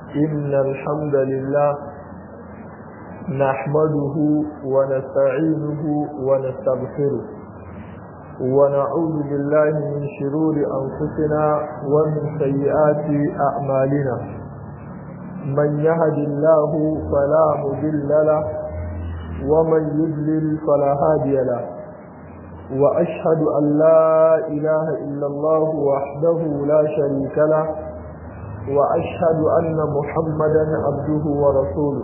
إن الحمد لله نحمده ونستعينه ونستغفره ونعوذ بالله من شرور أنفسنا ومن سيئات أعمالنا من يهد الله فلا مضل له ومن يضلل فلا هادي له وأشهد أن لا إله إلا الله وحده لا شريك له وأشهد أن محمدا عبده ورسوله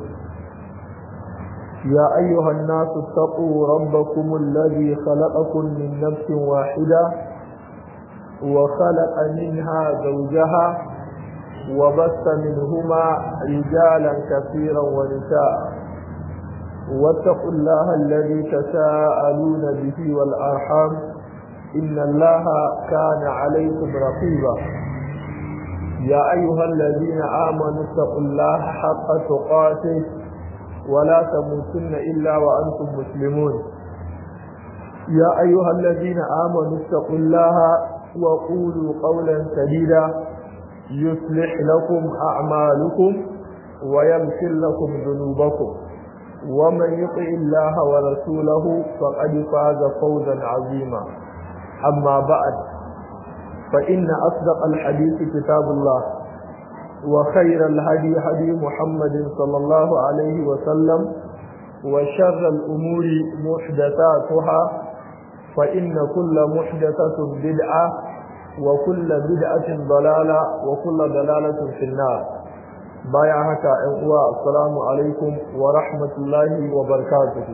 يا أيها الناس اتقوا ربكم الذي خلقكم من نفس واحدة وخلق منها زوجها وبث منهما رجالا كثيرا ونساء واتقوا الله الذي تساءلون به والأرحام إن الله كان عليكم رقيبا يا أيها الذين آمنوا اتقوا الله حق تقاته ولا تموتن إلا وأنتم مسلمون يا أيها الذين آمنوا اتقوا الله وقولوا قولا سديدا يصلح لكم أعمالكم ويغفر لكم ذنوبكم ومن يطع الله ورسوله فقد فاز فوزا عظيما أما بعد فإن أصدق الحديث كتاب الله وخير الهدي هدي محمد صلى الله عليه وسلم وشر الأمور محدثاتها فإن كل محدثة بدعة وكل بدعة ضلالة وكل ضلالة في النار بايع هكا السلام عليكم ورحمة الله وبركاته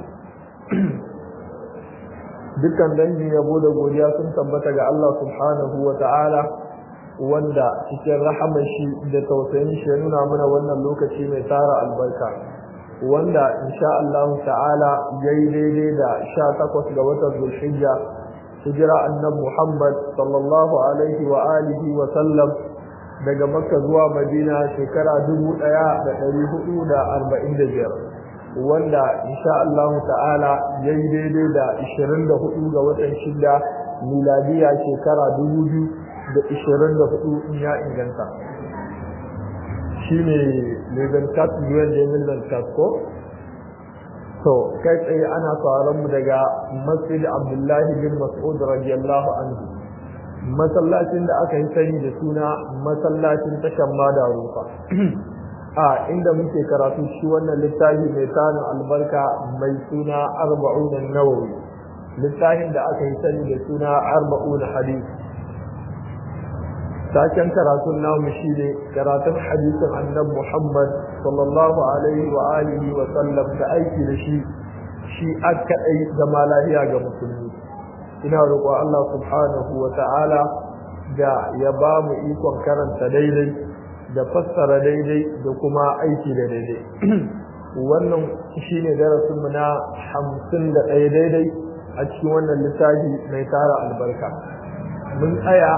dukkan dangi yabo da godiya sun tabbata ga Allah subhanahu wa ta'ala wanda cikin rahamar shi da tausayin shi ya nuna mana wannan lokaci mai tara albarka wanda insha Allah ta'ala yayi daidai da 18 ga watan Zulhijja hijira annabi Muhammad sallallahu alaihi wa alihi wa sallam daga Makka zuwa Madina shekara 1445 wanda insha Allah ta'ala yayi daidai da 24 ga watan shida miladiya shekara 2024 in ya inganta shine level cut yuwan da million cut ko to kai tsaye ana sauraron mu daga Masjid Abdullahi bin Mas'ud radiyallahu anhu masallacin da aka yi sani da suna masallacin tashan Madarufa a inda muke karatu shi wannan littafi mai tarin albarka mai suna arba'un nawawi littafin da aka yi sani da suna arba'un hadith taken karatun namu shine karatun hadisin annabi Muhammad sallallahu alaihi wa alihi wa sallam da aiki da shi shi aka dai zama lafiya ga musulmi ina roƙon Allah subhanahu wa ta'ala da ya ba mu ikon karanta daidai da fassara daidai da kuma aiki da daidai wannan shine darasin mu na hamsin da ɗaya daidai a cikin wannan littafi mai tara albarka mun tsaya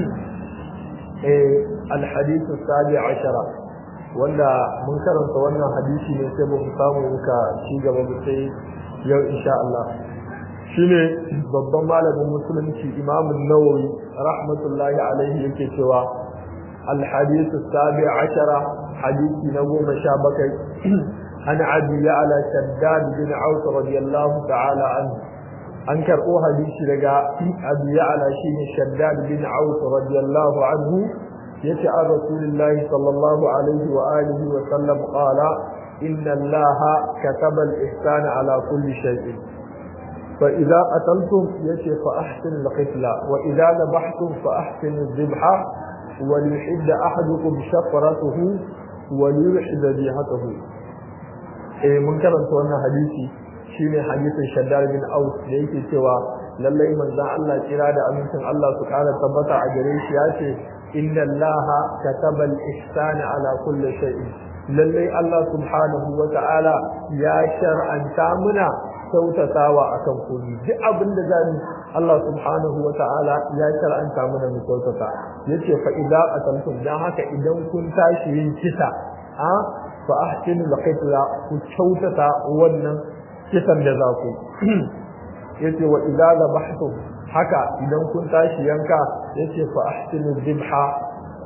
alhadisu sabi ashara wanda mun karanta wannan hadisi ne sai mu samu muka ci gaba mu sai yau insha Allah shine babban malamin musulunci imamu nawawi rahmatullahi alaihi yake cewa الحديث السابع عشر حديث نوم شابكي عن عبد على شداد بن عوف رضي الله تعالى عنه أنكر أو حديث لقى أبي على شين شداد بن عوف رضي الله عنه يسعى رسول الله صلى الله عليه وآله وسلم قال إن الله كتب الإحسان على كل شيء فإذا قتلتم يشي فأحسن القتلى وإذا ذبحتم فأحسن الذبحة وليحد أحدكم شفرته وليرحد ذبيحته eh mun karanta wannan hadisi shine hadisin Shaddad bin Aus da yake cewa lallai manzon Allah kira da amincin Allah su kara tabbata a gare shi ya ce inna Allah kataba al-ihsana ala kulli shay'in lallai Allah subhanahu wa ta'ala ya shar'anta muna kyautatawa akan komai duk abin da zamu Allah subhanahu wa ta'ala ya shar'anta muna mu kyautata yace fa idza qataltum dan haka idan kun tashi yin kisa a fa ahsinu al-qitla ku kyautata wannan kisan da za ku yace wa idza zabahtum haka idan kun tashi yanka yace fa ahsinu dhibha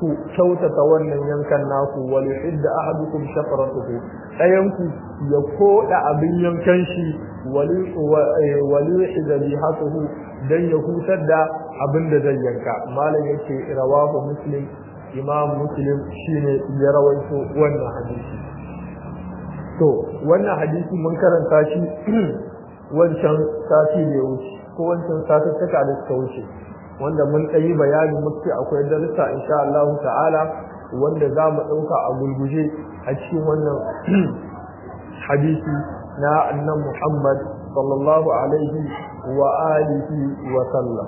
ku kyautata wannan yankan naku wal yuhidda ahadukum shafratuhu ɗayanku ya koda abin yankan shi wal yuhidda bihatuhu dan ya hutar da abin da zai yanka malam yace rawahu muslim imam muslim shine ya rawaito wannan hadisi to wannan hadisi mun karanta shi wancan sati da ya wuce ko wancan satuttuka da suka wuce wanda mun ɗayi bayani muke akwai darussa insha Allah ta'ala wanda za mu ɗauka a gulguje a cikin wannan hadisi na annan Muhammad sallallahu alaihi wa alihi wa sallam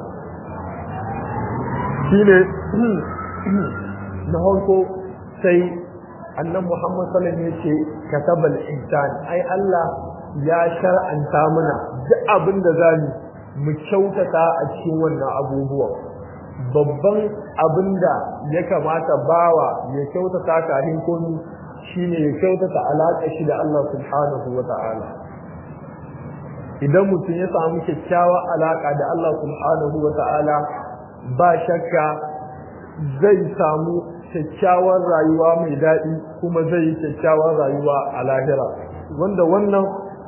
shine na farko sai annan Muhammad sallallahu alaihi ya ce katabal ihsan ai Allah ya shar'anta mana duk abin da zamu mu kyautata a cikin wannan abubuwan babban abin da ya kamata bawa ya kyautata kafin komi shine ya kyautata alaƙa shi da Allah subhanahu wa ta'ala idan mutum ya samu kyakkyawar alaƙa da Allah subhanahu wa ta'ala ba shakka zai samu kyakkyawar rayuwa mai daɗi kuma zai yi kyakkyawar rayuwa a lahira wanda wannan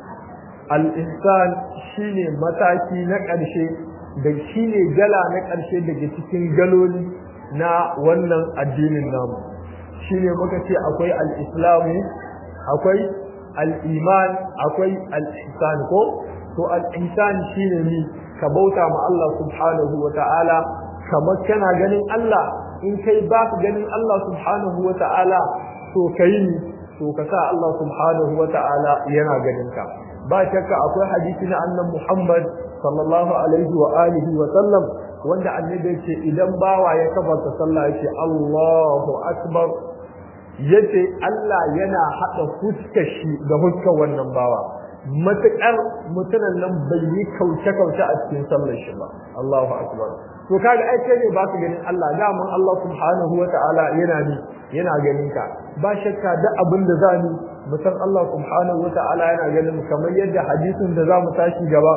al'insan shi ne mataki na ƙarshe da shi ne gala na ƙarshe daga cikin galoli na wannan addinin namu shi ne muka ce akwai al'islamu akwai al'iman akwai al'insan ko to al'insan shi ne ni ka bauta ma Allah subhanahu wa ta'ala kamar kana ganin Allah in kai ba ka ganin Allah subhanahu wa ta'ala to ka yi to ka sa Allah subhanahu wa ta'ala yana ganin ka ba shakka akwai hadisi na annan Muhammad sallallahu alaihi wa alihi wa sallam wanda annabi yace idan bawa ya kafarta sallah yace Allahu akbar yace Allah yana hada fuskar shi da fuskar wannan bawa matakar mutunan nan bai yi kauce kauce a cikin sallar shi ba Allahu akbar to kaga ai kai ne ba ka ganin Allah daman Allah subhanahu wa ta'ala yana ni yana ganin ka ba shakka da abin da za ni musan Allah subhanahu wa ta'ala yana ganin kamar yadda hadisin da za mu tashi gaba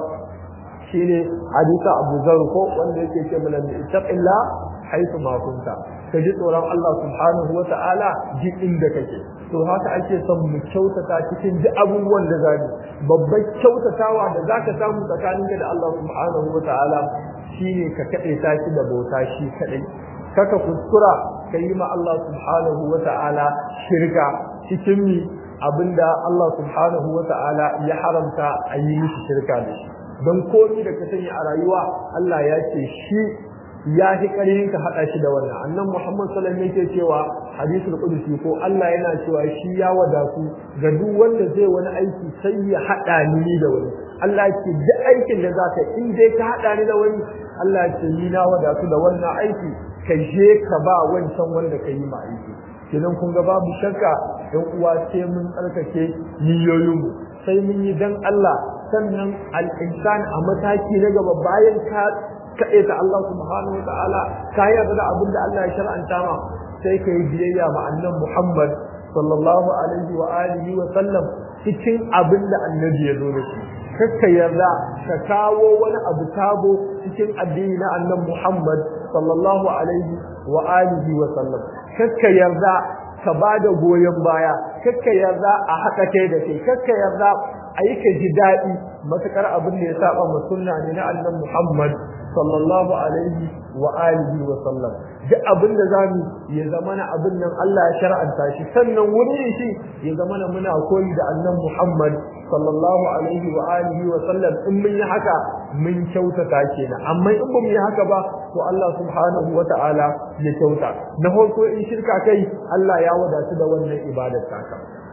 shine hadisa Abu Zar ko wanda yake ce mana ittaqilla haythu ma kunta ka ji tsoron Allah subhanahu wa ta'ala ji inda kake to haka ake son mu kyautata cikin duk abubuwan da zani babbar kyautatawa da zaka samu tsakaninka da Allah subhanahu wa ta'ala shine ka kade ta shi da bauta shi kadai kaka kuskura ka yi ma Allah subhanahu wa ta'ala shirka cikin mi abinda Allah subhanahu wa ta'ala ya haramta a yi mishi shirka da shi don komi da ka sani a rayuwa Allah ya ce shi ya fi ƙarfin ka haɗa shi da wannan annan Muhammad sallallahu alaihi yake cewa hadisul qudsi ko Allah yana cewa shi ya wadatu ga duk wanda zai wani aiki sai ya haɗa ni da wani Allah ya ce duk aikin da zaka in dai ka haɗa ni da wani Allah ya ce ni na wadatu da wannan aiki ka je ka ba wancan wanda ka yi ma aiki kenan kun ga babu shakka ɗan uwa sai mun tsarkake niyoyinmu sai mun yi dan Allah sannan al-insan a mataki na gaba bayan ka kaɗe ta Allah subhanahu wa ta'ala ka yarda da abin da Allah ya shar'anta ma sai ka yi biyayya ma annan Muhammad sallallahu alaihi wa alihi wa sallam cikin abin da annabi ya zo da shi kakka yarda ka kawo wani abu sabo cikin addini na annan Muhammad sallallahu alaihi wa alihi wa sallam kakka yarda ka ba da goyon baya kakka yarda a haɗa kai da kai kakka yarda a yi ka ji daɗi matuƙar abin da ya saba ma sunna ne na annan Muhammad sallallahu alaihi wa alihi wa sallam duk abin da zamu ya zama na abin nan Allah ya shar'anta shi sannan wurin shi ya zama na muna koyi da annan Muhammad sallallahu alaihi wa alihi wa sallam in mun yi haka mun kyautata kenan amma in ba mu yi haka ba to Allah subhanahu wa ta'ala ya kyauta na farko in shirka kai Allah ya wadatu da wannan ibadar taka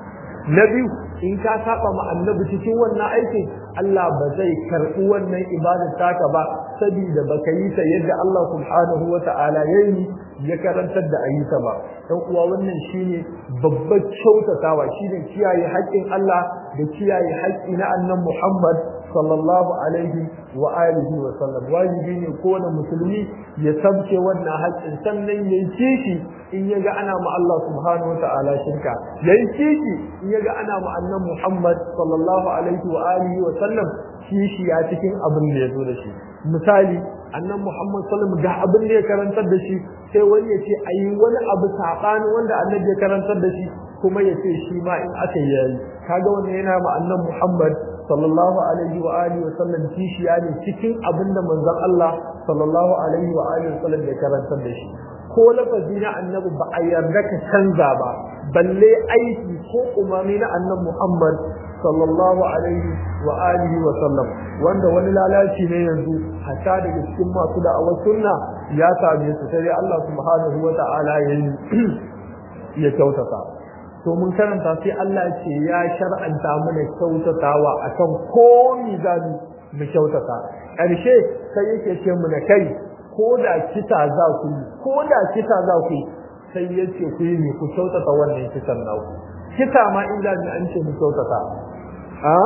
na biyu in ka saba ma annabi cikin wannan aikin Allah ba zai karɓi wannan ibadar taka ba saboda baka yi ta yadda Allah subhanahu wa ta'ala ya yi ya karantar da ayyuka ba dan uwa wannan shine babbar kyautatawa shine kiyaye haƙƙin Allah da kiyaye haƙƙi na annan Muhammad sallallahu alaihi wa alihi wa sallam wajibi ne kowane musulmi ya sabke wannan haƙƙin sannan ya yi kishi in ya ga ana ma Allah subhanahu wa ta'ala shirka ya yi kishi in ya ga ana ma annan Muhammad sallallahu alaihi wa alihi wa sallam kishi ya cikin abin da ya zo da shi misali annan Muhammad sallallahu ga abin da ya karantar da shi sai wani ya ce ayi wani abu sabani wanda annabi ya karantar da shi kuma ya ce shi ma in aka yi kaga wannan yana ma annan Muhammad sallallahu alaihi wa alihi wa sallam kishiya ne cikin abin da manzon Allah sallallahu alaihi wa alihi wa sallam ya karantar da shi ko lafazi na annabi ba a yarda ka canza ba balle aiki ko umarni na annabi Muhammad sallallahu alaihi wa alihi wa sallam wanda wani lalaci ne yanzu hatta daga cikin masu da'awar sunna ya same su sai Allah subhanahu wa ta'ala ya ya kyautata to mun karanta sai Allah ce ya shar'anta mana kyautatawa akan komi zamu mu kyautata ƙarshe sai yake ce mu na kai ko da kita za ku yi ko da kita za ku yi sai yace ku yi ne ku kyautata wannan kitan naku kita ma in za an ce mu kyautata a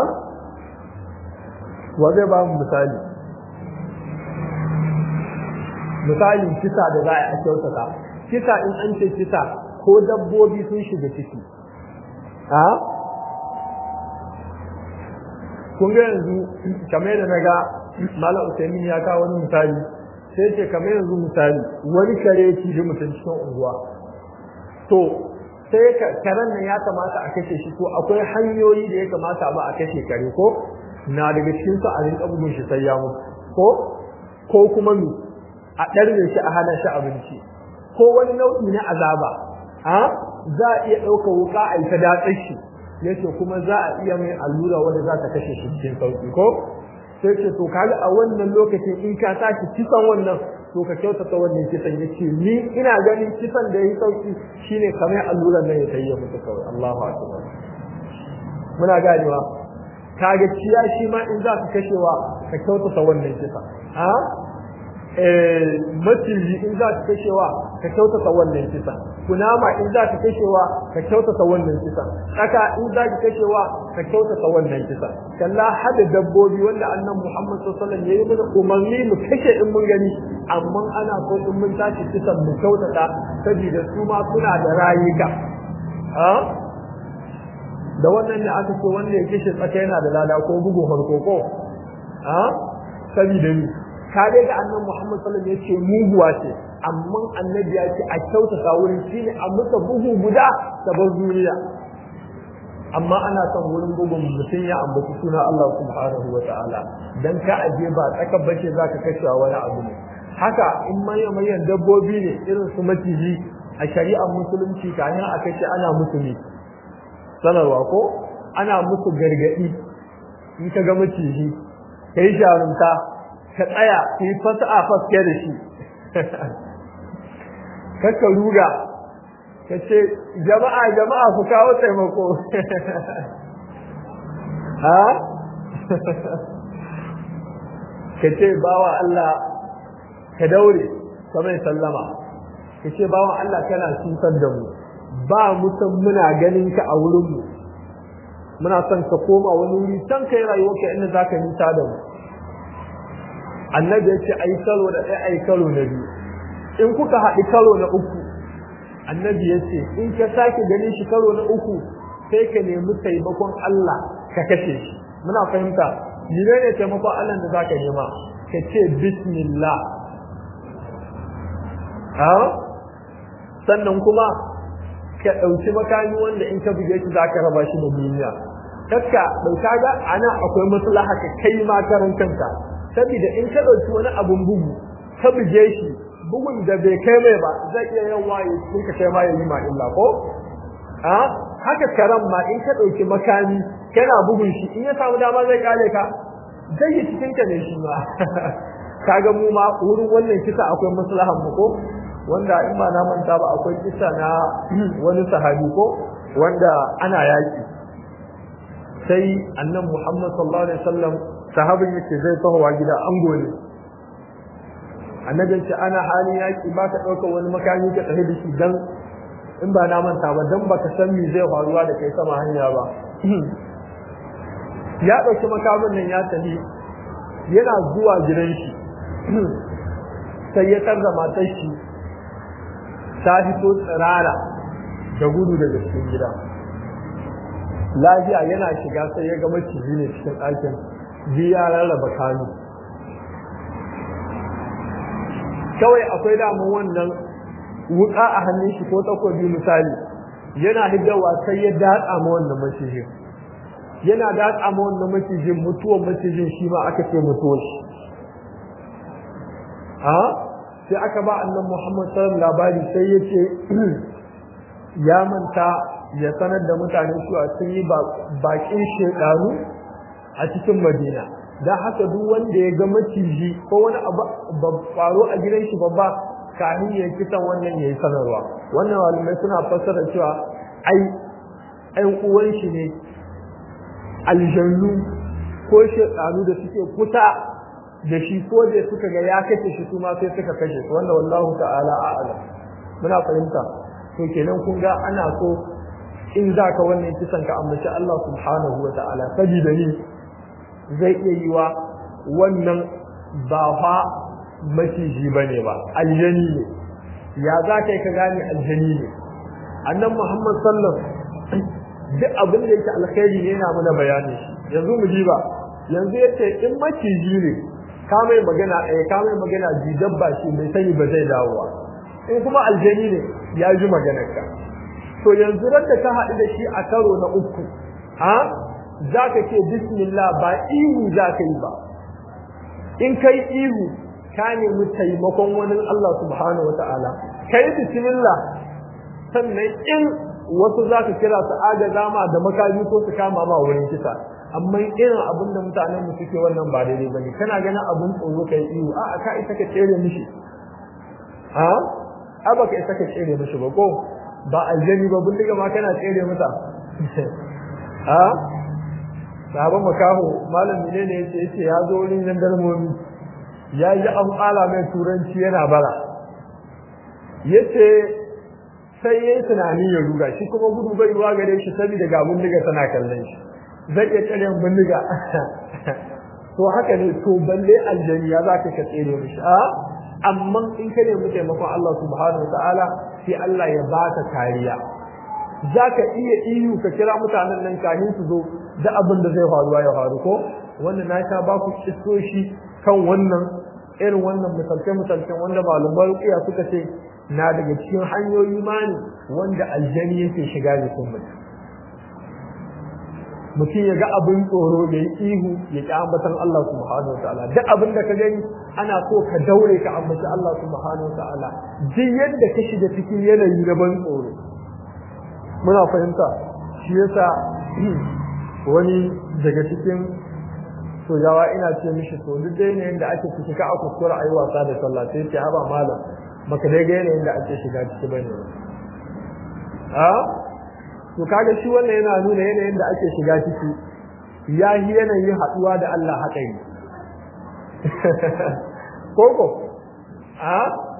wa zai ba mu misali misali kisa da za a kyautata kisa in an ce kisa ko dabbobi sun shiga ciki a kun ga yanzu kamar da naga malam usaimin ya kawo wani misali sai ce kamar yanzu misali wani kare ya ci mutum cikin unguwa to sai karen nan ya kamata a kashe shi ko akwai hanyoyi da ya kamata ba a kashe kare ko na daga cikin su a rinka bugun shi sai ya mutu ko ko kuma mu a ɗarbe shi a hana shi abinci ko wani nau'i na azaba a za a iya ɗaukar wuka a yi ta datsar shi yace kuma za a iya mai allura wanda za ta kashe shi cikin sauki ko sai ce to kaga a wannan lokacin in ka tashi kisan wannan to ka kyautata wannan kisan yace ni ina ganin kisan da yayi sauki shine kamar alluran nan ya tayya mutu kawai Allahu akbar muna ganewa kaga ciya shi ma in za ka kashewa ka kyautata wannan kisa a eh maciji in za ka kashewa ka kyautata wannan kisa kunama in za ka kashewa ka kyautata wannan kisa tsaka in za ka kashewa ka kyautata wannan kisa kalla hada dabbobi wanda annan Muhammad sallallahu alaihi wasallam yayi mana umarni mu kashe in mun gani amma ana so in mun tashi kisan mu kyautata saboda su ma suna da rayuka a da wannan ne aka ce wanda ya kashe tsaka yana da lada ko bugun farko ko a saboda ni ka dai ga annan Muhammad sallallahu alaihi wasallam yace muguwa ce amma annabi ya ce a kyautata wurin shine a muka bugu guda ta bar duniya amma ana son wurin bugun mutum ya ambaci suna Allah subhanahu wa ta'ala dan ka aje ba tsaka bace zaka kashe wani abu ne haka in manyan manyan dabbobi ne irin su maciji a shari'ar musulunci kayan a kashe ana musu ne sanarwa ko ana musu gargadi in ka ga maciji kai jarumta ka tsaya ka yi fasa a faske da shi kakka ruga ka ce jama'a jama'a ku kawo taimako ha ka ce bawa Allah ka daure ka mai sallama ka ce bawa Allah kana cutar da mu ba mutum muna ganin ka a wurinmu muna son ka koma wani wuri can kai rayuwa ka inda za ka nisa da mu annabi ya ce ai karo da ɗaya ai karo na biyu in kuka haɗi karo na uku annabi ya ce in ka sake ganin shi karo na uku sai ka nemi taimakon Allah ka kashe shi muna fahimta mene ne taimakon Allah da zaka nema ka ce bismillah ha sannan kuma ka ɗauki makami wanda in ka buge shi zaka raba shi da duniya kakka ɗauka ga ana akwai maslaha ka kai ma karan kanka saboda in ka ɗauki wani abun bugu ka buge shi bugun da bai kai mai ba zai iya yin waye sun ka kai ma yayi ma illa ko a haka karam ma in ka dauki makami kana bugun shi in ya samu dama zai kare ka zai yi cikin ka ne shi ma kaga mu ma wurin wannan kisa akwai maslahan mu ko wanda in ba na manta ba akwai kisa na wani sahabi ko wanda ana yaki sai annabi Muhammad sallallahu alaihi wasallam sahabin yake zai tahowa gida an gole annabin ce ana halin yaki ba ka ɗauka wani makami ka tafi da shi dan in ba na manta ba dan baka san me zai faruwa da kai sama hanya ba ya ɗauki makamin nan ya tafi yana zuwa gidan shi sai ya tarda matar shi ta fito tsirara da gudu daga cikin gida lafiya yana shiga sai ya ga maciji ne cikin ɗakin biya rarraba kanu kawai akwai daman wannan wuka a hannun shi ko takobi misali yana hiddawa sai ya datsa ma wannan macijin yana datsa ma wannan macijin mutuwar macijin shi ma aka ce mutuwar shi a sai aka ba annan Muhammad sallallahu labari sai ya ce ya manta ya sanar da mutane cewa sun yi bakin shekaru a cikin Madina dan haka duk wanda ya ga maciji ko wani abu faro a gidan shi babba kafin ya kisan wannan yayi sanarwa wannan malamai suna fassara cewa ai ai uwan shi ne aljannu ko shekaru da suke kusa da shi ko da suka ga ya kashe shi kuma sai suka kashe su wanda wallahu ta'ala a'lam muna fahimta to kenan kun ga ana so in za ka wannan kisan ka ambaci Allah subhanahu wa ta'ala sabida ni zai iya yi wa wannan ba fa maciji bane ba aljani ne ya za ka yi ka gane aljani ne annan Muhammad sallam duk abin da yake alkhairi ne yana mana bayani yanzu mu ji ba yanzu yace in maciji ne ka mai magana ɗaya ka mai magana ji dabba shi bai sani ba zai dawowa in kuma aljani ne ya ji maganarka to yanzu ran da ka haɗu da shi a karo na uku ha za ka ce bismillah ba ihu za ka yi ba in kai ihu ka nemi taimakon wani Allah subhanahu wa ta'ala kai bismillah sannan in wasu za ka kira su agaza ma da makami ko su kama ma wurin kisa amma irin abin da mutanen mu suke wannan ba daidai bane kana ganin abin tsoro kai ihu a'a ka isa ka tsere mishi ha a baka isa ka tsere mishi ba ko ba aljani ba bindiga ma kana tsere mata ha sahaban makaho malam ne ne yace yace ya zo wurin jandarmomi ya yi an kala mai turanci yana bara yace sai yayi tunani ya ruga shi kuma gudu bai ruwa gare shi saboda ga bindiga tana kallon shi zai iya tsare bindiga to haka ne to balle aljani ya zaka ka tsere mishi a amma in ka nemi taimakon Allah subhanahu wataala sai Allah ya baka kariya zaka iya iyo ka kira mutanen nan kafin su zo da abin da zai faruwa ya faru ko wannan na sha ba ku kisoshi kan wannan irin wannan misalce misalcen wanda malaman ruqiya suka ce na daga cikin hanyoyi mani wanda aljani yake shiga jikin mutum mutum ya ga abin tsoro ya yi ihu ya ƙi ambatan Allah subhanahu wa ta'ala duk abin da ka gani ana so ka daure ka ambaci Allah subhanahu wa ta'ala duk yadda ka shiga cikin yanayi na ban tsoro muna fahimta shi yasa wani daga cikin sojawa ina ce mishi to duk da yanayin da ake ciki ka a kuskura a yi wasa da sallah sai ce haba malam baka dai ga yanayin da ake shiga ciki bane a to kaga shi wannan yana nuna yanayin da ake shiga ciki ya yi yanayin haɗuwa da Allah haka yi koko a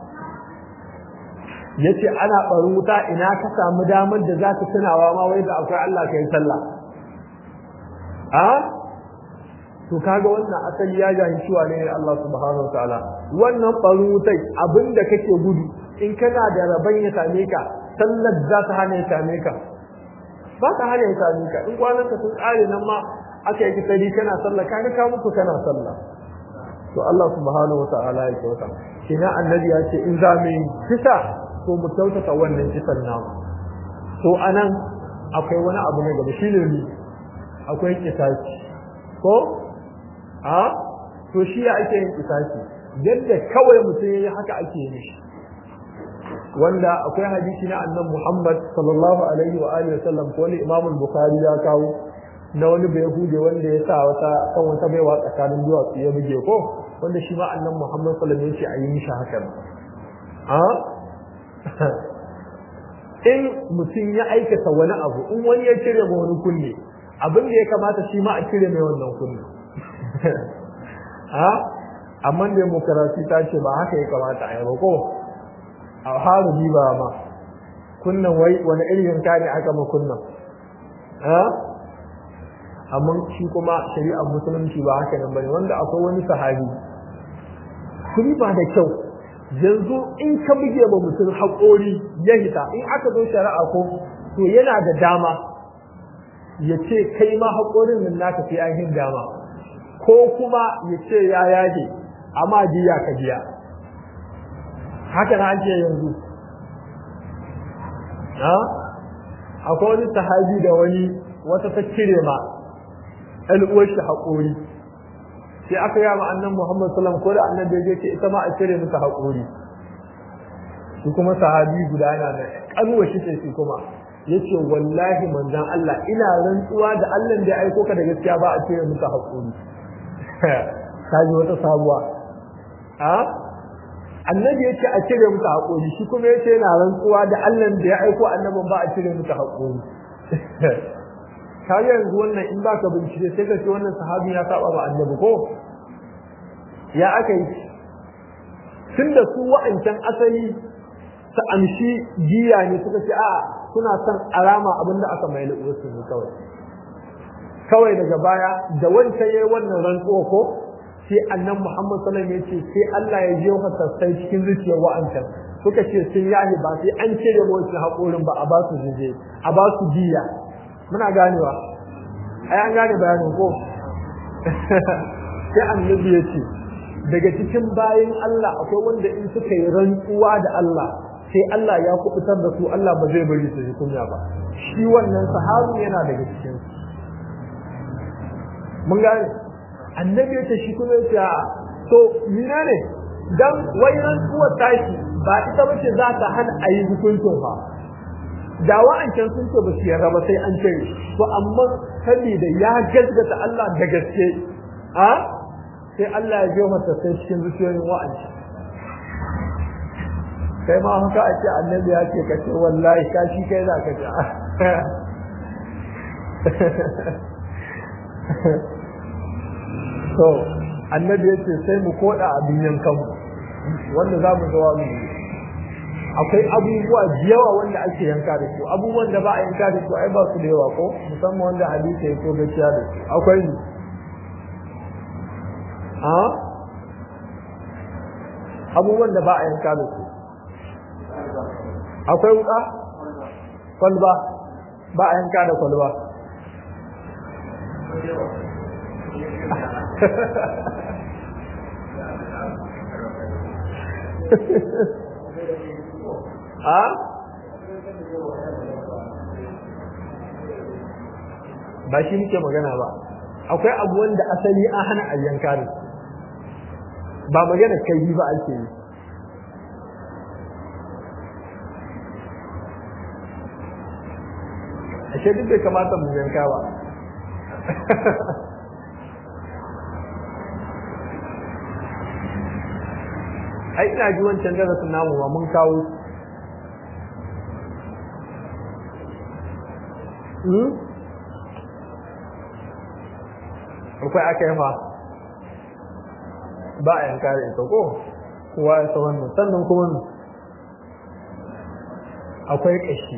ya ce ana ɓarin wuta ina ka samu damar da za ka tunawa ma wai da akwai Allah ka yi sallah a to kaga wannan asali ya jahi cewa ne Allah subhanahu wa ta'ala wannan ɓarin wutai abinda kake gudu in kana da rabon ya same ka sallar za ta hana ya same ka ba ka hana ya same ka in kwanan ka sun tsare nan ma aka yi kisari kana sallah ka ga ka mutu kana sallah to Allah subhanahu wata'ala ya kyauta kina annabi ya ce in za mu yi kisa to mu kyautata wannan kisan namu to anan akwai wani abu na gaba shine ni akwai kisasi ko a to shi ya ake yin kisasi yadda kawai mutum yayi haka ake yin shi wanda akwai hadisi na annan Muhammad sallallahu alaihi wa alihi wasallam ko wani Imam Bukhari ya kawo na wani bai hude wanda ya sa wata kan wata baiwa tsakanin duwatsu ya buge ko wanda shi ma annan Muhammad sallallahu alaihi wa sallam ya ce a yi mishi hakan a in mutum ya aikata wani abu in wani ya cire ma wani kunne abin da ya kamata shi ma a cire mai wannan kunne a amma demokarasi ta ce ba haka ya kamata a yi ba ko a haru ba ma kunnan wai wani irin yanka ne aka ma kunnan amma shi kuma shari'ar musulunci ba haka nan bane wanda akwai wani sahabi kuri ba da kyau yanzu in ka buge ma mutum haƙori ya hita in aka zo shari'a ko to yana da dama ya ce kai ma haƙorin nan naka sai an hin dama ko kuma ya ce ya yage amma jiya ka biya haka na ake yanzu ha akwai wani sahabi da wani wata ta cire ma al'uwar shi haƙori sai aka yi ma annan Muhammad sallam ko da annabi ya ce ita ma a cire mata haƙori shi kuma sahabi guda yana da ƙanuwa shi ce shi kuma yace wallahi manzon Allah ina rantsuwa da Allah da ya aiko ka da gaskiya ba a cire mata haƙori kaji wata sabuwa a annabi yace a cire mata haƙori shi kuma yace yana rantsuwa da Allah da ya aiko annabin ba a cire mata haƙori kaga yanzu wannan in baka bincike sai ka ce wannan sahabi ya saba ba annabi ko ya aka yi tunda su wa'ancan asali ta amshi giya ne suka ce a suna son alama abinda aka mai su ne kawai kawai daga baya da wancan yayi wannan rantsuwa ko sai annan Muhammad sallallahu alaihi wasallam sai Allah ya je masa sai cikin zuciyar wa'ancan suka ce sun yahi ba sai an cire mu wannan haƙorin ba a ba su jije a ba su giya muna ganewa ai an gane bayanin ko sai annabi ya ce daga cikin bayan Allah akwai wanda in suka yi rantsuwa da Allah sai Allah ya kubutar da su Allah ba zai bari su ji kunya ba shi wannan sahabi yana daga cikin mun gane annabi ya ce shi kuma ya ce to mina ne dan wai rantsuwar tashi ba ita bace za ta hana a yi hukuncin fa da wa'ancan sun ce ba su yarda ba sai an cire to amma saboda ya gaskata Allah da gaske a sai Allah ya je mata sai cikin zuciyoyin wa'ancan kai ma haka a ce annabi ya ce kace wallahi ka shi kai za ka ji to annabi ya ce sai mu koda abin yankanmu wanda za mu zawa mu akwai abubuwa da yawa wanda ake yanka da su abubuwan da ba a yanka da su ai ba su da yawa ko musamman wanda hadisi ya so gaskiya da su akwai ni a abubuwan da ba a yanka da su akwai wuka kwalba ba a yanka da kwalba a ba shi muke magana ba akwai abu wanda asali an hana a yanka da ba magana kai ba ake yi ashe duk bai kamata mu yanka ba ai ina ji wancan darasin namu ba mun kawo akwai aka yi fa ba a yanka da ita ko kowa ya san wannan sannan kuma akwai kashi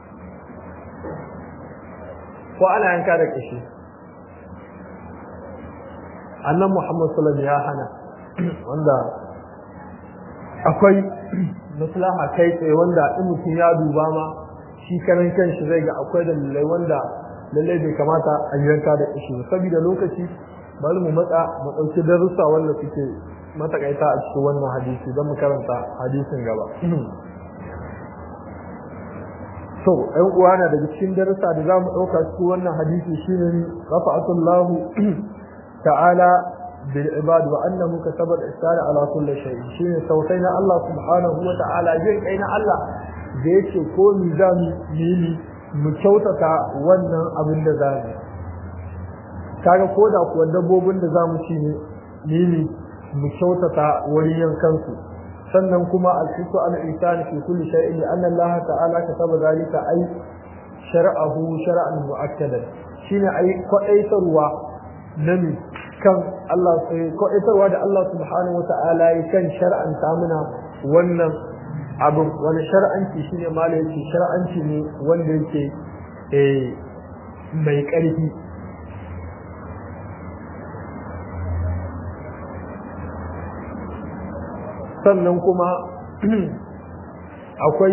ko ana yanka da kashi annan muhammad sallallahu ya hana wanda akwai maslaha kai tsaye wanda in mutum ya duba ma shi karan kanshi zai ga akwai dalilai wanda lallai bai kamata a yanka da kashi ba saboda lokaci bari mu matsa mu ɗauki darussa wanda suke matakaita a cikin wannan hadisi don mu karanta hadisin gaba to ɗan uwa na daga cikin darussa da za mu ɗauka cikin wannan hadisi shine rafa'atullahu ta'ala bil ibad wa annahu kataba al-ihsan ala kulli shay shine sautai na Allah subhanahu wa ta'ala jin kai na Allah da yake ko ni za mu yi mu kyautata wannan abin da za mu kaga ko da kuwa dabbobin da za mu ci ne ne mu kyautata wurin yankansu sannan kuma al-fitu ala insani fi kulli shay'in li anna Allah ta'ala kataba zalika ay shar'ahu shar'an mu'akkadan shine ay kwaɗaitarwa nami kan Allah sai kwaɗaitarwa da Allah subhanahu wa ta'ala ya kan shar'an mana wannan abin wani shar'anci shine mala yake shar'anci ne wanda yake eh mai ƙarfi sannan kuma akwai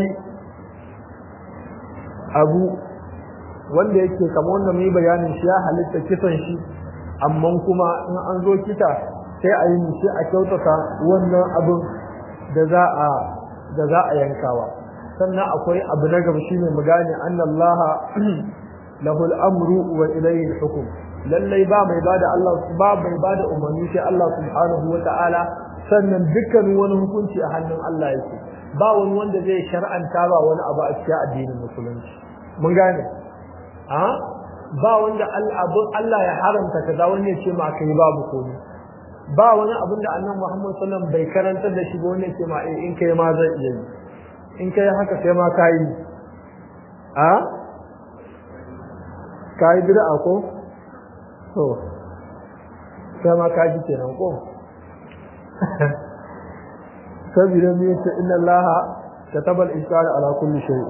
abu wanda yake kamar wanda mai bayanin shi ya halitta kisan shi amma kuma in an zo kita sai a yi shi a kyautata wannan abin da za a da za a yankawa sannan akwai abu na gaba shine mu gane annallaha lahul amru wa ilayhi hukum lallai ba mai bada Allah ba mai bada umarni sai Allah subhanahu wa ta'ala sannan dukkan wani hukunci a hannun Allah yake ba wani wanda zai shar'anta ba wani abu a cikin addinin musulunci mun gane a ba wanda Allah ya haramta kaza wani ya ce ma kai babu komai ba wani abin da annabi Muhammad sallallahu alaihi wasallam bai karantar da shi ba wani ya ce ma in kai ma zai iya yi in kai haka sai ma kai a kai bid'a ko to sai ma kai kenan ko saboda me yace inna allaha kataba al-ihsana ala kulli shay'in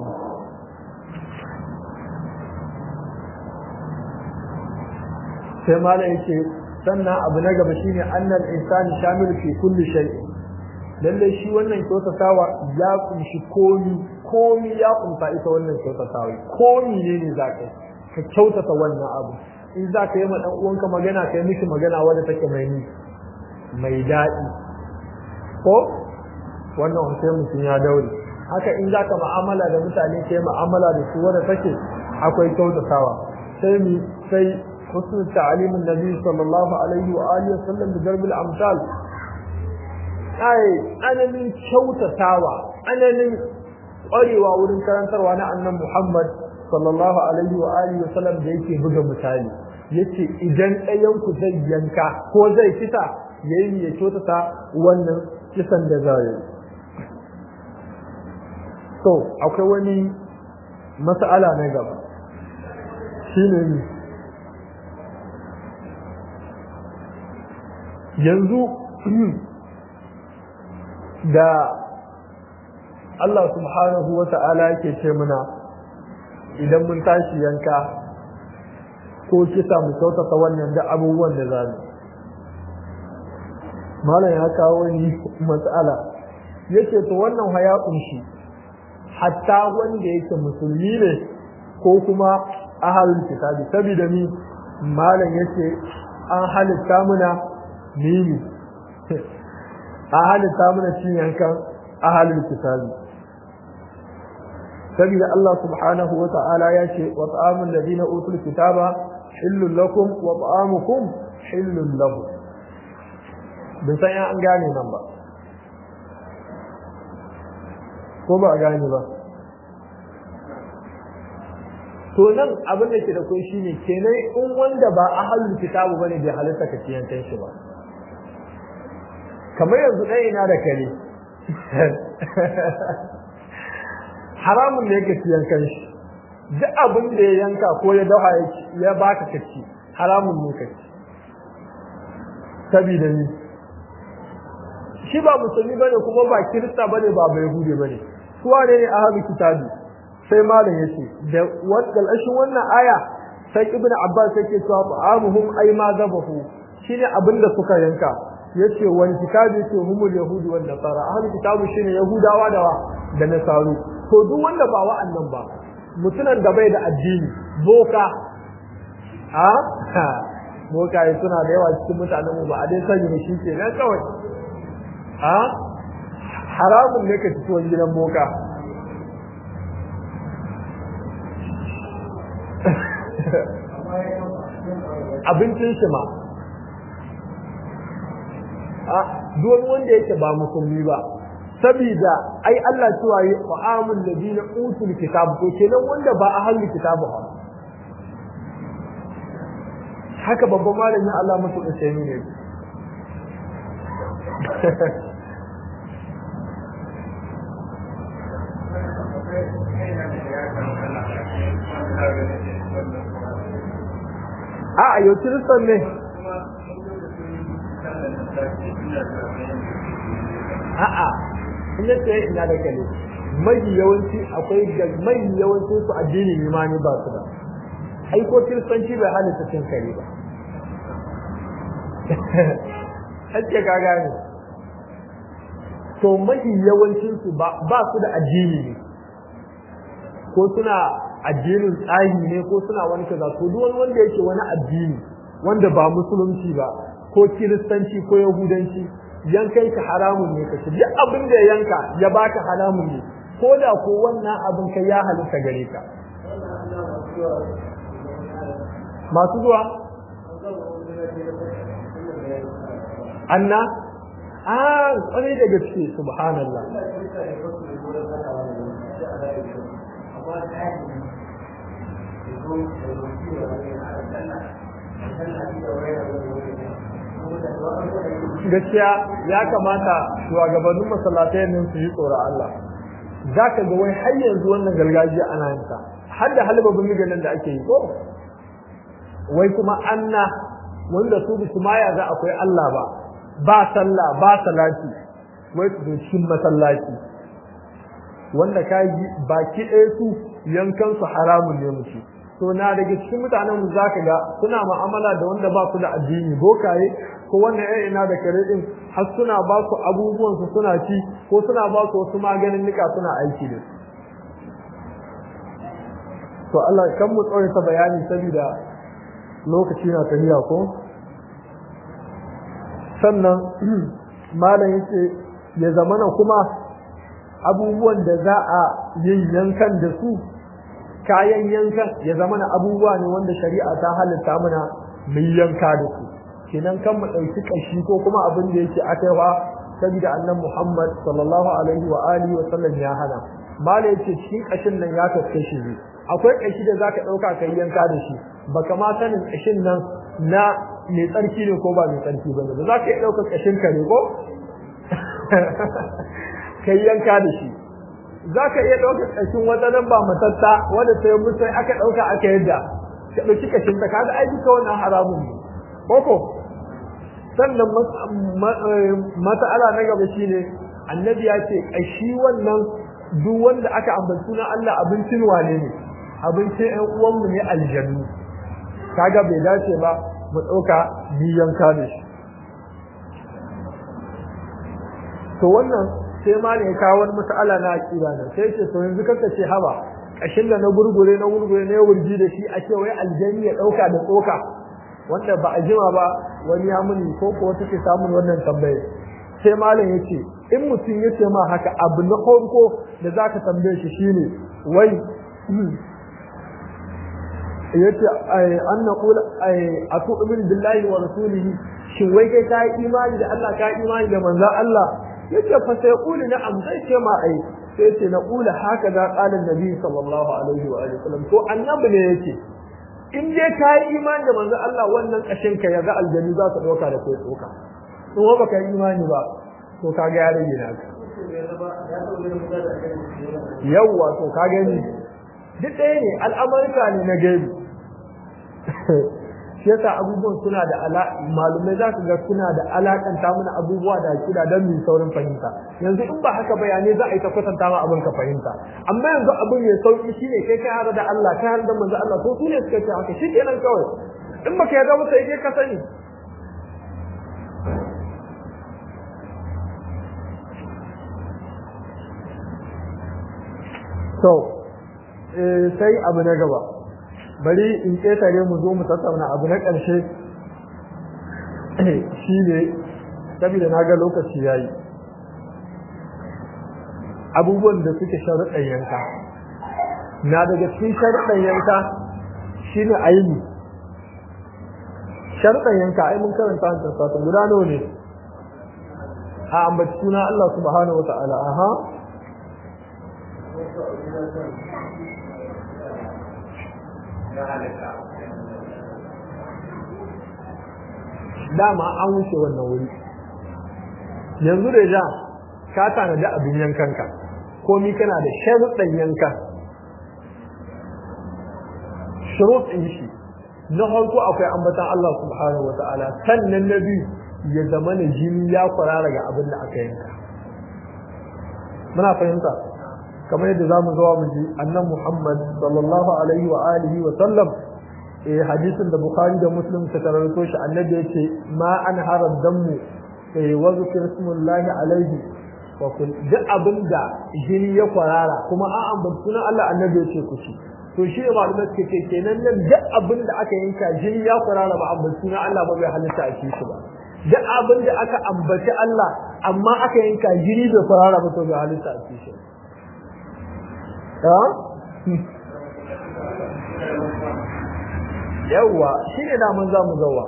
sai mala yake sannan abu na gaba shine annal insani shamilu fi kulli shay'in lalle shi wannan kyautatawa ya kunshi komi komi ya kunta ita wannan kyautatawa komi ne ne zaka ka kyautata wannan abu in zaka yi ma dan uwanka magana kai miki magana wanda take mai ni mai daɗi ko wannan sai mutum ya daure haka in zaka mu'amala da mutane sai mu'amala da su wanda take akwai kyautatawa sai mi sai husnul ta'limin nabi sallallahu alaihi wa alihi wasallam da darbil amsal ai ananin kyautatawa ananin ƙwarewa wurin karantarwa na annan Muhammad sallallahu alaihi wa alihi wasallam da yake buga misali yace idan ɗayan ku zai yanka ko zai kisa yayi ya kyautata wannan kisan da za yi to akwai wani mas'ala na gaba shine ne yanzu da Allah subhanahu wa ta'ala yake ce muna idan mun tashi yanka ko kisa mu kyautata wannan da abubuwan da za mu malam ya kawo ni matsala yace to wannan haya kunshi hatta wanda yake musulmi ne ko kuma ahalul kitabi saboda ni malam yace an halitta muna mini an halitta muna cin yankan ahalul kitabi saboda Allah subhanahu wa ta'ala ya ce wa ta'amul ladina utul kitaba hillul lakum wa ta'amukum hillul lahum bin san an gane nan ba ko ba a gane ba to nan abin da ke da kai shine kenan in wanda ba ahalul kitabu bane bai halitta ka ci yankan shi ba kamar yanzu ɗaya ina da kare haramun ne ka ci yankan shi duk abin da ya yanka ko ya dawa ya baka ka ci haramun ne ka ci sabida ni shi ba musulmi bane kuma ba kirista bane ba bai hude bane su wane ne ahlul kitabi sai malam yace da wannan ashin wannan aya sai ibnu abbas yake cewa ta'amuhum ay ma zabahu shine abinda suka yanka yace wal kitabi to humul yahudi wan nasara ahlul kitabi shine yahudawa da da nasaru to duk wanda ba wa'annan ba mutunan da bai da addini boka a boka yi suna da yawa cikin mutanen mu ba a dai sani ne shi ke nan kawai a haramun ne ka fito gidan boka abincin shi ma a duk wanda yake ba musulmi ba sabida ai Allah cewa yi fa'amul ladina utul kitab to kenan wanda ba a halin kitabu ba haka babban malamin Allah mutu da sai ne a a yau kiristan ne a'a in ya ce ina da kale mai yawanci akwai da mai yawanci su addini ne ma ni ba su da ai ko kiristanci bai halitta cin kare ba hacce ka gane to mafi yawancin su ba su da addini ne ko suna addinin tsahi ne ko suna wani kaza to duk wani wanda yake wani addini wanda ba musulunci ba ko kiristanci ko yahudanci yankan ka haramun ne kace duk abin da yanka ya baka haramun ne ko da ko wannan abin kai ya halitta gare ka masu zuwa anna a kwarai da gaske subhanallah gaskiya ya kamata shugabannin masallatai nan su yi tsoron Allah za ka ga wai har yanzu wannan gargajiya ana yin ta har da halba bindiga nan da ake yi ko wai kuma anna wanda su bisu maya za akwai Allah ba ba sallah ba salati wai su cikin masallaci wanda ka yi baki ɗaya su yankan su haramun ne musu to na daga cikin mutanen mu zaka ga suna mu'amala da wanda ba su da addini bokaye ko wannan ƴan ina da kare din har suna ba su abubuwan su suna ci ko suna ba su wasu maganin nika suna aiki da su to Allah kan mu tsore ta bayani saboda lokaci na tafiya ko sannan malam yace ya zamana kuma abubuwan da za a yin yankan da su kayan yankan ya zamana abubuwa ne wanda shari'a ta halitta mana mu yanka da su kenan kan mu ɗauki ƙashi ko kuma abin da yake akaiwa saboda annan Muhammad sallallahu alaihi wa alihi wa sallam ya hana malam yace cikin ƙashin nan ya kaske shi akwai ƙashi da zaka ɗauka kai yanka da shi baka ma sanin ƙashin nan na mai tsarki ne ko ba mai tsarki ba ne ba za ka iya ɗaukar ƙashin ka ne ko ka yi yanka da shi za ka iya ɗaukar ƙashin wata nan ba matatta wanda sai musai aka ɗauka aka yadda ka ɗauki ƙashin ta kaga ai duka wannan haramun ne koko sannan mas'ala na gaba shine annabi ya ce ƙashi wannan duk wanda aka ambaci sunan Allah abincin wane ne abincin ƴan uwanmu ne aljannu kaga bai dace ba mu ɗauka biyan ka da shi to wannan sai ma ne kawo wani mas'ala na aqida ne sai ce to yanzu kaka ce haba kashin da na gurgure na gurgure ne wurji da shi a ce wai aljanni ya ɗauka da tsoka wanda ba a jima ba wani ya muni ko ko wata ke samun wannan tambaye sai malam ya ce in mutum ya ce ma haka abu na farko da za ka tambaye shi shine wai yace an naqula a tu'min billahi wa rasulihi shin wai kai ka yi imani da Allah ka yi imani da manzon Allah yace fa sai quli na'am zai ce ma ai sai ce na qula haka da qalan nabi sallallahu alaihi wa alihi wasallam to annabi ne yake in dai ka yi imani da manzon Allah wannan kashin ka yaga aljanni za su dauka da kai tsoka in wa baka yi imani ba to kaga ya rage naka yawwa to ka gani duk ɗaya ne al'amurka ne na gaibi shi yasa abubuwan suna da ala malumai za su ga suna da alakanta mana abubuwa da akida don mu saurin fahimta yanzu in ba haka bayanai za a yi ta kwatanta ma abin ka fahimta amma yanzu abin mai sauki shine kai kai har da Allah kai har da manzo Allah to sune suka ce haka shi kenan kawai in baka yarda ba sai kai ka sani to sai abu na gaba bari in ƙetare mu zo mu tattauna abu na ƙarshe shi ne saboda na ga lokaci ya yi abubuwan da suke sharuɗan yanka na daga cikin sharuɗan yanka shi ne aini sharuɗan yanka ai mun karanta wancan satan guda nawa ne a ambaci suna Allah subhanahu wa ta'ala aha dama an wuce wannan wuri yanzu da ja ka tanadi abin yankanka komi kana da sharuɗan yankan shuruɗin shi na farko akwai ambatan Allah subhanahu wa ta'ala sannan na biyu ya zama na jini ya kwarara ga abin da aka yanka muna fahimta kamar yadda zamu zuwa mu ji annan Muhammad sallallahu alaihi wa alihi wa sallam eh hadisin da Bukhari da Muslim ta karanto shi annabi yace ma an harad dammu eh wa zikr ismullahi alaihi wa kun duk abinda jini ya kwarara kuma an ambaci sunan Allah annabi yace ku ci to shi ne malamai suke ce kenan nan duk abinda aka yanka jini ya kwarara ba ambaci sunan Allah ba bai halitta a ci shi ba duk abin da aka ambaci Allah amma aka yanka jini da farara ba to ga halitta a cikin ha yawwa shi ne da mun za mu zawa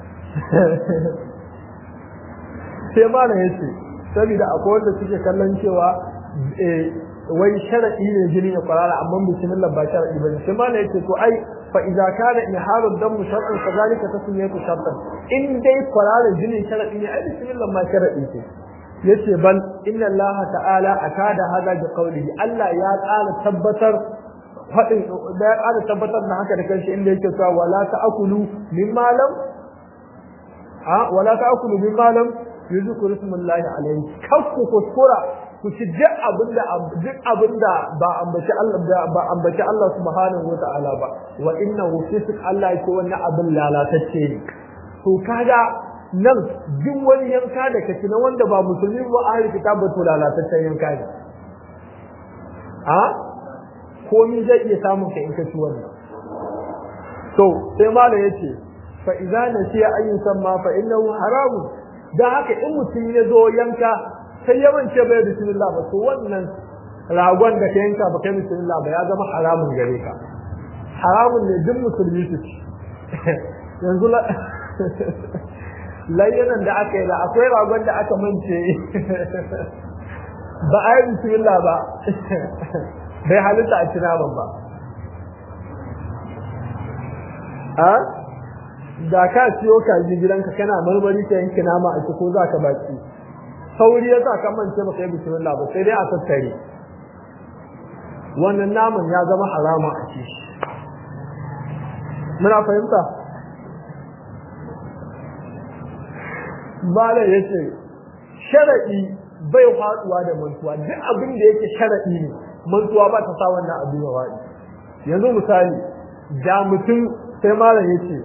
sai mana ya ce saboda akwai wanda suke kallon cewa wai sharaɗi ne jini ya kwarara amma bismillah ba sharaɗi ba ne sai mana ya ce to ai fa idza kana inharud dam shartan kadhalika tasmiyatu shartan in dai kwarara jini sharaɗi ne ai bismillah ma sharaɗi ce yace bal inna Allah ta'ala akada hada bi qawlihi Allah ya ƙara tabbatar faɗin da ya ƙara tabbatar da haka da kanshi inda yake cewa wala ta'kulu mimma lam a wala ta'kulu mimma lam yuzkuru ismullahi alayhi kakku kuskura ku ci duk abinda duk abinda ba ambaci Allah ba ambaci Allah subhanahu wata'ala ba wa innahu fisq Allah yake wannan abin lalatacce ne to kaga nan duk wani yanka da kaci na wanda ba musulmi ba ahli kitab to lalataccen yanka ne a komi zai iya samun ka in ka ci wannan to sai mala yace fa idza nasiya an yusamma fa innahu haram da haka in mutum ya zo yanka sai ya mance bai bismillah ba to wannan ragon da ka yanka ba kai bismillah ba ya zama haramun gare ka haramun ne duk musulmi su ci yanzu layyanan da aka yi da akwai ragon da aka mance ba a yi bismillah ba bai halitta a ci naman ba a da ka siyo kaji gidanka kana marmari ka yanki nama a ci ko za ka baki sauri ya sa ka mance baka yi bismillah ba sai dai a tattare wannan naman ya zama harama a ci muna fahimta Malam ya ce, sharaɗi bai faɗuwa da mantuwa, duk abin da yake sharaɗi ne, mantuwa ba ta sa wannan abu ya faɗi. Yanzu misali, da mutum sai malam ya ce,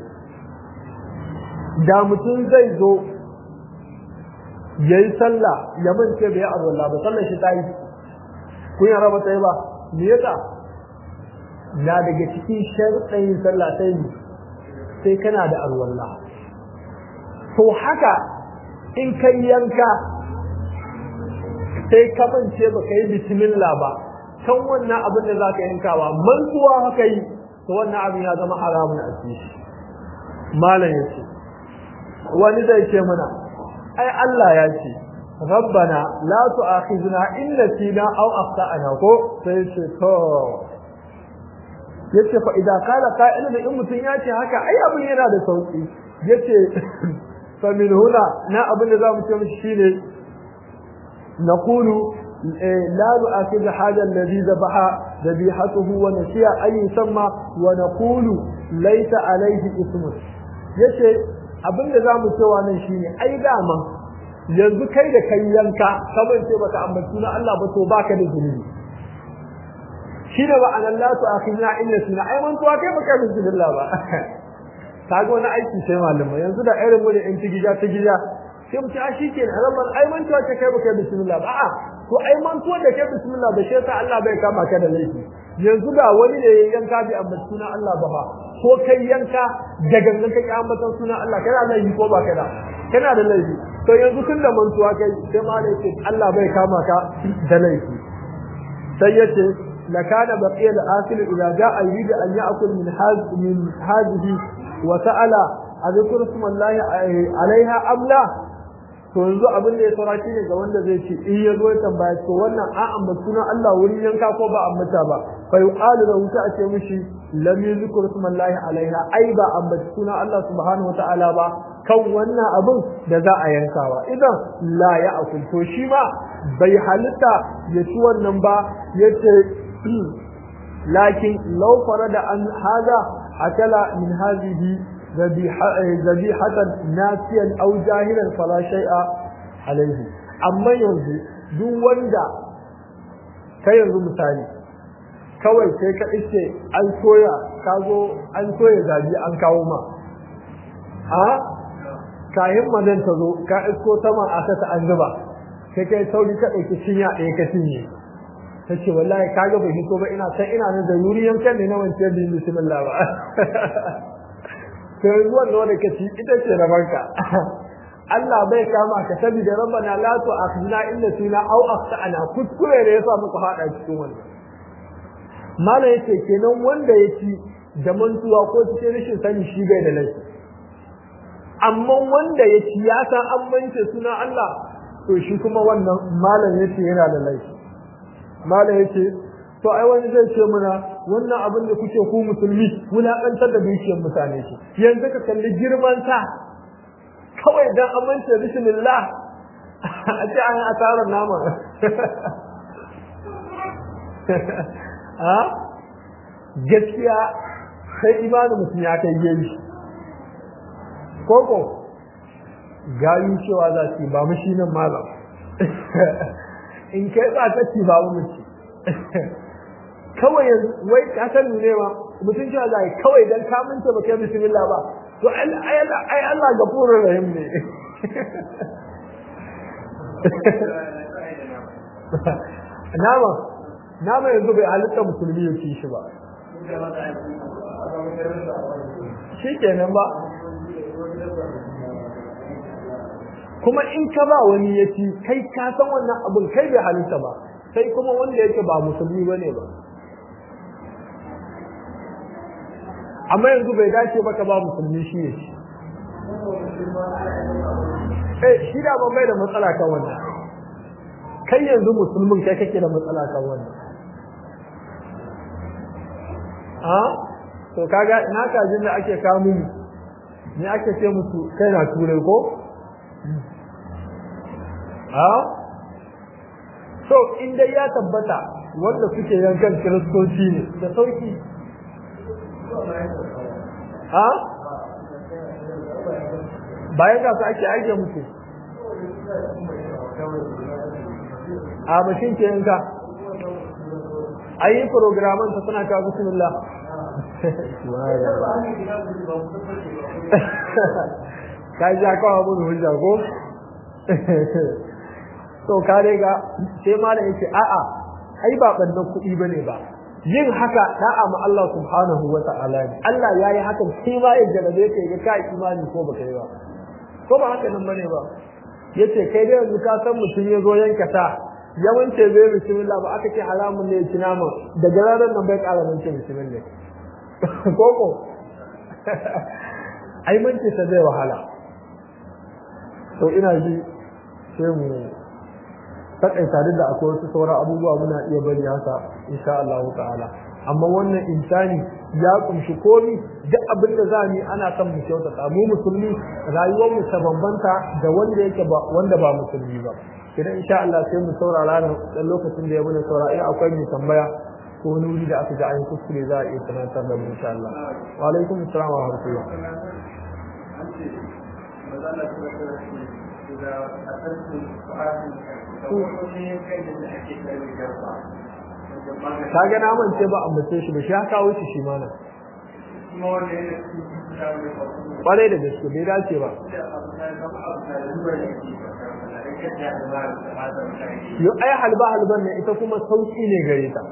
da mutum zai zo ya yi sallah ya mance bai yi arwallah ba, sallar shi ta yi, kun yi raba ta yi ba, me yasa? Na daga cikin sharɗin sallah sai sai kana da arwallah. To haka in kai yanka sai ka bance ba ka yi bismillah ba kan wannan abin da za ka yankawa mantuwa haka yi to wannan abin ya zama haramun a cikin malam ya ce wani zai ce mana ai Allah ya ce rabbana la tu'akhizna in nasina aw akhtana ko sai ce to yace fa idan kala qa'ilun in mutun ya ce haka ai abin yana da sauki yace فمن هنا نا أبن نظام شيني نقول لا نؤكد هذا الذي ذبح ذبيحته ونسي أن يسمى ونقول ليس عليه اسم yace abin da zamu cewa nan shine ai dama yanzu kai da kai yanka kamar ce baka ambaci na Allah ba to baka da zunubi shine ba anan la tu akhina illa suna ai man to kai baka da zunubi ba kaga wani aiki sai malamai yanzu da irin mu da in tigija tigija sai mu ci a shi kenan zaman ai man tuwa kai baka bismillah ba a to ai man tuwa da kai bismillah da shi Allah bai kama ka da laifi yanzu da wani da yanka bi amma sunan Allah ba ba ko kai yanka da gangan kai ambatan sunan Allah kana laifi ko ba kana kana da laifi to yanzu tun da mantuwa kai sai ma da yake Allah bai kama ka da laifi sai yace لكان بقي الآكل إذا جاء يريد أن يأكل من هذه من هذه وسأل أذكر اسم الله عليها أم لا to yanzu abin da ya saura ne ga wanda zai ce in ya zo ya tambaya to wannan a ambata sunan Allah wurin yanka ko ba ambata ba fa yuqalu lahu ta ce mishi lam yuzkur ismallahi alaiha ai ba ambata sunan Allah subhanahu wataala ba kan wannan abin da za a yankawa idan la ya akul to shi ma bai halitta ya ci wannan ba yace lakin law farada an hada akala min hadhihi ذبيحة ناسيا أو جاهلا فلا شيء عليه أما ينزو duk wanda kai yanzu misali kawai sai ka ice an soya ka zo an soya zabi an kawo ma a kayan madan ta zo ka isko sama a ta an zuba sai kai sauri ka ɗauki cinya ɗaya ka cinye ta ce wallahi kaga bai hito ba ina san ina nan da yuri yankan ne na wancan bin bismillah ba to yanzu wannan wanda ka ci ita ce rabanka Allah bai kama ka saboda rabbana la tu'akhidna in nasina aw akhtana kuskure ne yasa muka fada cikin wannan mala yace kenan wanda yake da mantuwa ko cikin rashin sani shi bai da laifi amma wanda yake ya san an mance suna Allah to shi kuma wannan malam yace yana da laifi malam yace to ai wani zai ce muna wannan abin da kuke ku musulmi wulakantar da dukiyar mutane shi yanzu ka kalli girman sa kawai dan amince bismillah a ce an asarar nama ha gaskiya sai imanin mutum ya kai yayi koko gayu cewa za su ba mu shi nan malam in kai ba ka ci ba mu ci kawai wai ka san ne ma mutum cewa za kawai dan ka minta ba kai bismillah ba to ai Allah gafurur rahim ne nama nama yanzu bai halitta musulmi ya ci shi ba shi kenan ba kuma in ka ba wani ya ci kai ka san wannan abin kai bai halitta ba sai kuma wanda yake ba musulmi ba ne ba amma yanzu bai dace ba ka ba musulmi shi ya ci eh shi da ba bai da matsala kan wannan kai yanzu musulmin kai kake da matsala kan wannan a to kaga ina kajin da ake kamu ne ake ce musu kai na turai ko a so in dai ya tabbata wanda suke yankan kiristoci ne da sauki a bayan ga su ake aike musu a mashin ke yanka a yi programan ta suna kawo bismillah ka ji kawo mun hujja ko to ka dai ga sai ma da yake a'a ai ba bannan kuɗi bane ba yin haka da'a ma Allah subhanahu wa ta'ala ne Allah yayi hakan sai ma ya jarabe ka ga kai imani ko baka yi ba ko ba haka nan bane ba yace kai dai yanzu ka san mutum ya zo yanka ta yawance bai bismillah ba aka ce haramun ne ci nama daga ranar nan bai ƙara nan ce bismillah koko ai mun ce ta zai wahala to ina ji sai mu takaita duk da akwai wasu sauran abubuwa muna iya bari haka insha Allah ta'ala amma wannan insani ya kumshi komi duk abin da za mu ana son mu kyautata mu musulmi rayuwar mu ta bambanta da wanda yake ba wanda ba musulmi ba idan insha Allah sai mu saurara nan dan lokacin da ya muna saurara in akwai mai tambaya ko wani wuri da aka ji an kuskure za a iya tunatar da mu insha Allah wa alaikum assalam wa rahmatullah ka ga naman ce ba ambace shi ba shi haka wuce shi mana kwarai da gaske bai dace ba yo ai halba halban ne ita kuma sauki ne gare ta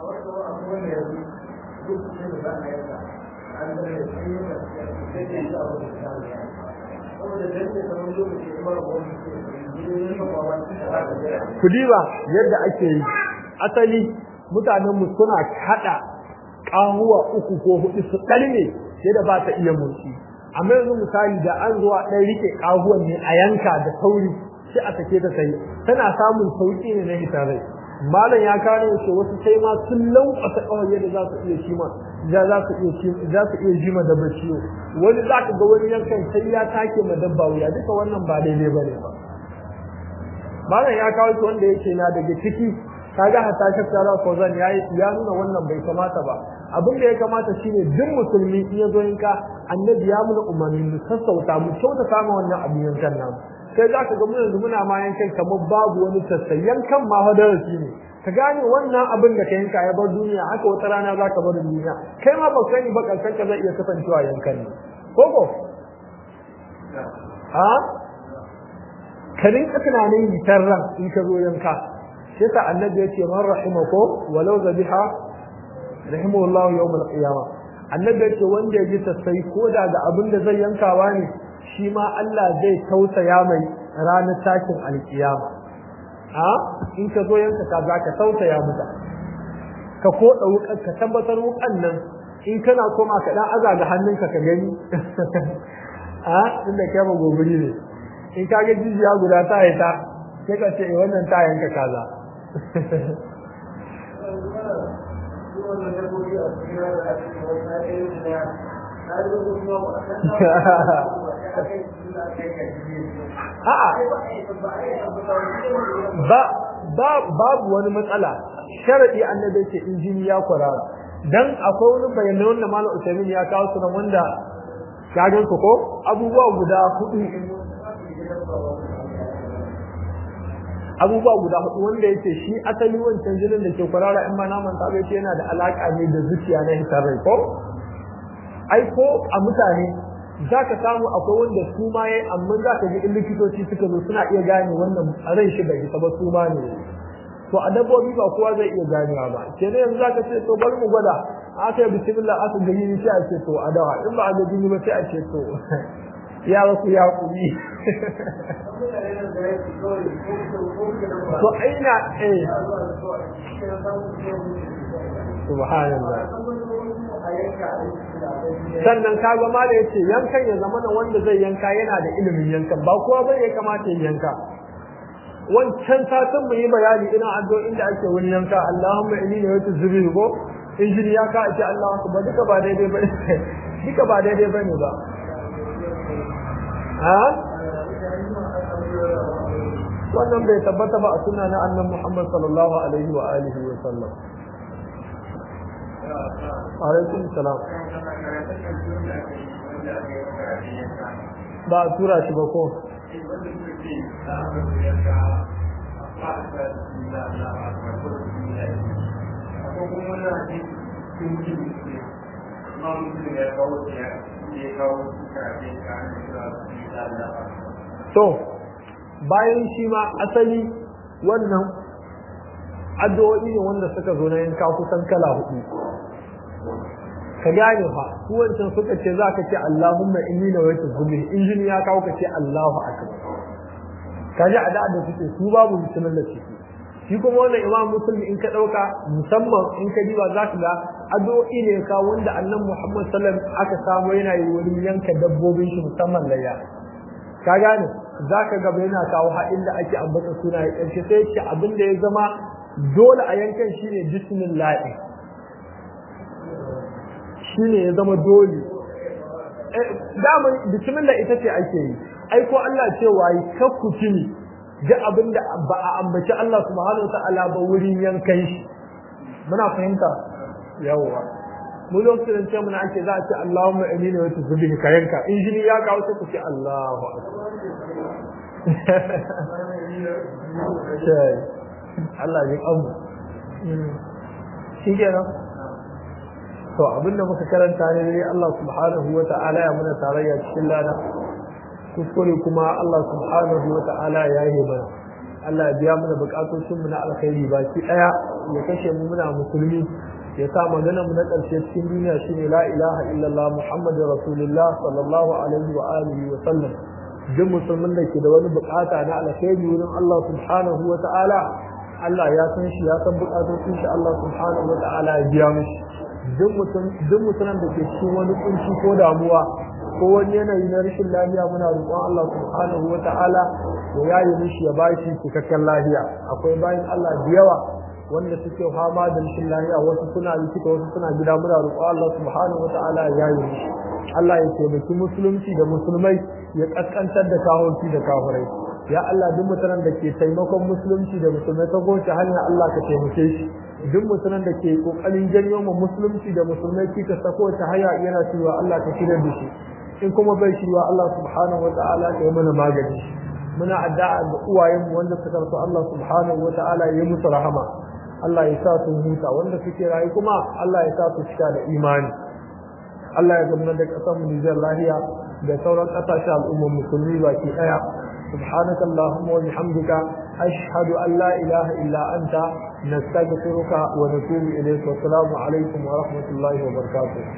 kudi ba yadda ake yi asali mutanenmu suna kada kahuwa uku ko hudu su ɗalme sai da ba ta iya motsi amma yanzu misali da an zuwa ɗan rike kahuwan ne a yanka da sauri sai a sake ta sai tana samun sauki ne na hitarai malam ya kare shi wasu sai ma sun lankwasa kawai yadda za su iya shima za za su iya za su iya jima da baciyo wani za ka ga wani yankan sai ya take ma dabba wuya duka wannan ba daidai bane ba malam ya kawo shi wanda yake na daga ciki kaga hatta shakkara Fauzan ya ya nuna wannan bai kamata ba abin da ya kamata shine duk musulmi in ya zo yanka annabi ya muna umarni mu sassauta mu kyautata ma wannan abin yankan namu sai za ka ga mu yanzu muna ma yankan kamar babu wani sassai yankan ma hadarasi ne ka gane wannan abin da ka yanka ya bar duniya haka wata rana za ka bar duniya kai ma ba sani ba kankan ka zai iya kasancewa yankan ne koko ha ka rinka tunanin yitar ran in ka zo yanka shi yasa annabi yace man rahimako walau zabiha rahimahullahu yawm al-qiyamah annabi yace wanda yaji sassai ko da ga abin da zai yankawa ne shi ma Allah zai tausaya mai ranar tashin alkiyama a in ka zo yanka ka za ka tausaya mata ka koɗa wukan ka tabbatar wukan nan in kana koma ka dan aza ga hannunka ka gani a inda kai ba gobiri ne in ka ga jijiya guda ta yi ta sai ka ce wannan ta yanka kaza ba ba babu wani matsala sharadi annabi ce injini ya kwarara dan akwai wani bayanai wanda malam Usaimin ya kawo su wanda ka gan ko abubuwa guda hudu abubuwa guda hudu wanda yake shi asali wancan jinin da ke kwarara in ma naman ta bai yana da alaka ne da zuciya na hitar rai ko ai ko a mutane za ka samu akwai wanda su ma yayi amma za ka ji in likitoci suka zo suna iya gane wannan ran shi bai isa ba su ma ne to a dabbobi ba kowa zai iya ganewa ba kenan yanzu za ka ce to bari mu gwada aka yi bismillah aka gani ni sai a ce to a dawa in ba a gaji ba sai a ce to ya wasu ya kuri to aina eh subhanallah sannan ka ga ma da yace yankan ya zama na wanda zai yanka yana da ilimin yankan ba kowa bai ya kamata ya yanka wancan satin mu yi bayani ina addu'o'in da ake wani yanka Allahumma inni ne wata zubi ko injini ya ka ake Allah ba duka ba daidai ba duka ba daidai bane ba ha wannan bai tabbata ba a sunna na annabi Muhammad sallallahu alaihi wa alihi wa sallam alaikum salam ba a tura shi ba ko to bayan shi ma asali wannan addu'o'i ne wanda suka zo na yanka kusan kala hudu ka gane fa su wancan suka ce za ka ce Allahumma inni na wata gumi injini ya kawo ka ce Allahu akbar ka ji a da suke su babu musulmin da ciki shi kuma wannan imam musulmi in ka dauka musamman in ka diba za ka ga addu'o'i ne ka wanda annabi Muhammad sallallahu alaihi wasallam aka samu yana yi wurin yanka dabbobin shi musamman layya ka gane za ka gaba yana kawo haɗin da ake ambata suna ya ƙarshe sai ce abin da ya zama dole a yankan shi ne bismillah shi ne ya zama dole damar bismillah ita ce ake yi ai ko Allah ce wayi kakku tuni ga abin da ba a ambaci Allah subhanahu wa ta'ala ba wurin yankan shi muna fahimta yawwa mu lokacin ce muna ake za a ce Allahumma amina wa tuzbihi ka yanka injini ya kawo sai ku ce Allahu akbar Allah ya amu shi kenan to abinda muka karanta ne dai Allah subhanahu wa ta'ala ya muna tarayya cikin lada kuskure kuma Allah subhanahu wa ta'ala ya yi mana Allah ya biya mana bukatocin mu na alkhairi baki daya ya kashe mu muna musulmi ya sa magana mu na ƙarshe cikin duniya shine la ilaha illallah muhammadur rasulullah sallallahu alaihi wa alihi wa sallam duk musulmin da ke da wani bukata na alkhairi wurin Allah subhanahu wa ta'ala Allah ya san shi ya san bukatocin shi Allah subhanahu wa ta'ala ya biya mishi duk mutum duk mutumin da ke cikin wani kunci ko damuwa ko wani yanayi na rashin lafiya muna roƙon Allah subhanahu wa ta'ala ya yaye mishi ya bashi cikakken lafiya akwai bayan Allah da yawa wanda suke fama da rashin lafiya wasu suna likita wasu suna gida muna roƙo Allah subhanahu wata'ala ya yi musu Allah ya taimaki musulunci da musulmai ya kaskantar da kahonci da kafirai ya Allah duk mutanen da ke taimakon musulunci da musulmai ta goce hanya Allah ka taimake shi duk mutanen da ke kokarin janyo mu musulunci da musulmai kika sako ta haya yana cewa Allah ka shirya da shi in kuma bai shirya Allah subhanahu wata'ala ya yi mana magani muna addu'a ga uwayenmu wanda suka rasu Allah subhanahu wata'ala ya yi musu rahama Allah ya sa su huta wanda suke rayu kuma Allah ya sa su cika da imani Allah ya zama da ƙasar mu Nijar lahiya da sauran ƙasashen al'ummar musulmi baki ɗaya subhanaka allahumma wa bihamdika ashhadu an la ilaha illa anta nastaghfiruka wa natubu ilayk wa assalamu alaikum wa rahmatullahi wa barakatuh